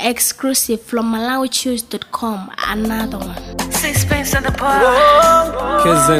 Exclusive from MalawiChoose.com. Another one. Sixpence in the bar. Kizin.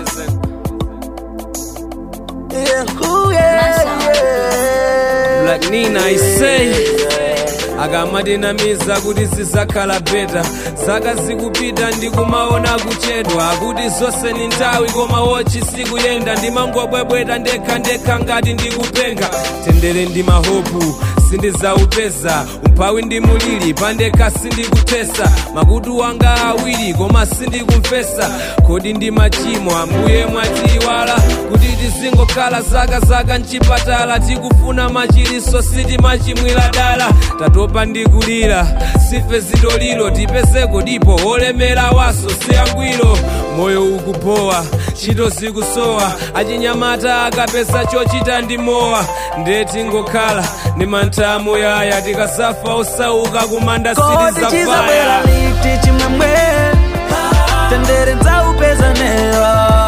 Yeah, ooh, yeah, yeah. Black Nina I say akamadinamiza kuti zizakhala beta saka zikupita ndikumaona kuchedwa kuti zonse ni nthawi koma wochi sikuyenda ndimangobwebweta ndekha ndekha ngati ndikupenga tendere ndi mahopu sindizaupeza umphawi ndi mulili pandekha sindikutesa makutu wanga awiri koma sindikumvesa kodi ndi machimo ambuye mwatiwala kuti tizingokhala zaka zaka mchipatala tikufuna machiliso sitimachimwira dala tatopa ndi kulira sife zitoliro tipezeko dipo olemera waso siyangwiro moyo ukupowa ntchito zikusowa achinyamata akapeza chochita ndi mowa ndeti ngokhala ndi mantha amuyaya tikasafa osauka kumanda kodi sitizafaya chizabwera liti chimwemwe tendere nzaupeza nero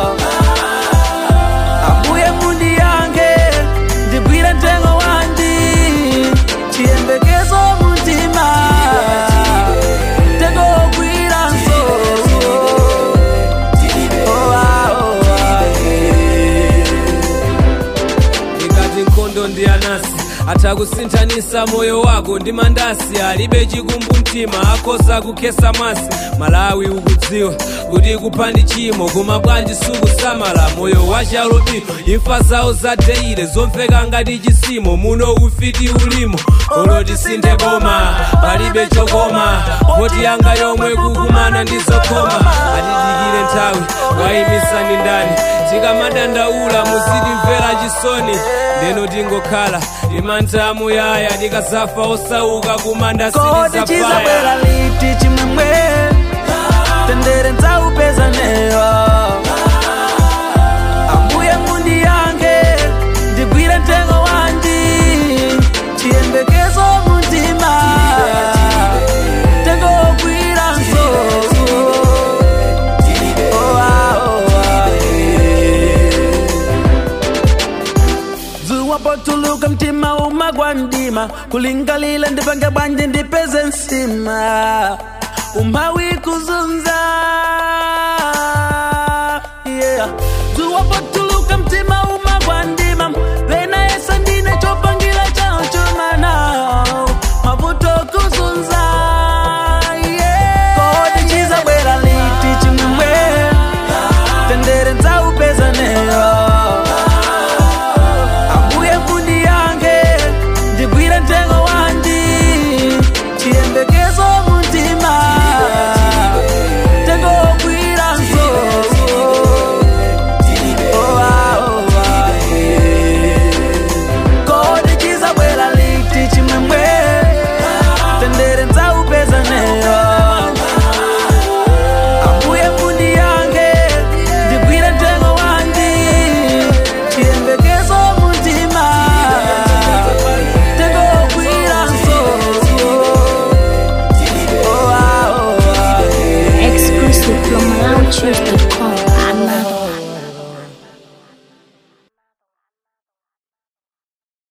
ambuye mundiyange ndigwire mtengo wandi chiyembekezo muntima mtengo wogwira nso Oh, ah, oh, ah, yeah. ngati nkhondo ndi anasi atha kusinthanisa moyo wako ndi mandasi alibe chikumbu mtima akhoza kukhesa masi malawi ukudziwa kuti kupha ndi chimo koma bwanji sukusamala moyo wachalobi imfa zawo zadeire zomveka ngati chisimo muno ufiti ulimo oloti sinthe boma palibe chokoma voti yanga yomwe kukumana ndi zokoma atidikire nthawi wayimisani ndani tikamadandaula muzitimvera chisoni ndeno tingokhala imantha amuyaya tikazafa osauka kumanda kodi chizabwera sitizafaya liti chimwemwe tendere nzaupeza nero ambuye mundiyange ndigwire mtengo wandi chiyembekezo muntima mtengo wogwira nso Oh, ah, oh, ah, yeah. dzuwa potuluka mtima umagwa mdima kulingalila ndipange bwanji ndipeze nsima umphawi kuzunza yeah.